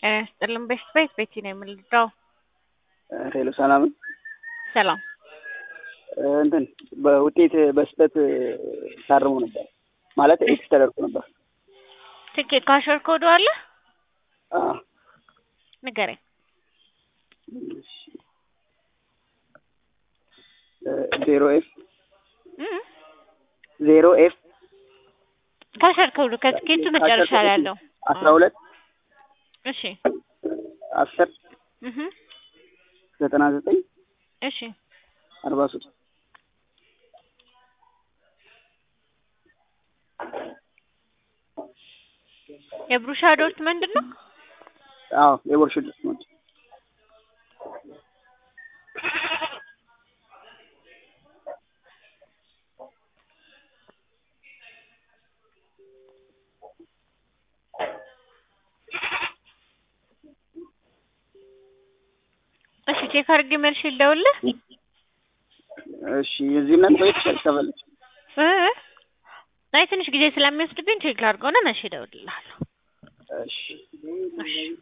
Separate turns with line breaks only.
ጤና ይስጥልን ቤት ቤት ቤቲ ነው የምንልዳው።
ሄሎ ሰላም
ሰላም
እንትን በውጤት በስህተት ታርሞ ነበር ማለት ኤክስ ተደርጎ ነበር።
ትኬት ካሸር ኮዱ አለ
አዎ
ንገረኝ።
ዜሮ ኤፍ
እም?
ዜሮ ኤፍ
ካሸር ኮዱ ከትኬቱ መጨረሻ ላይ ያለው
አስራ ሁለት
እሺ
አስር
እህ
ዘጠና ዘጠኝ
እሺ
አርባ ሶስት
የብሩሻ ዶርት ምንድን ነው?
አዎ የቦርሽ ነው።
እሺ ቼክ አድርጌ መልሼ ልደውልልህ
እሺ የዚህ ምናምን ቆይት ከፈለች
እ አይ ትንሽ ጊዜ ስለሚወስድብኝ ቼክ ላድርገውና መልሼ እደውልልሃለሁ።
እሺ
እሺ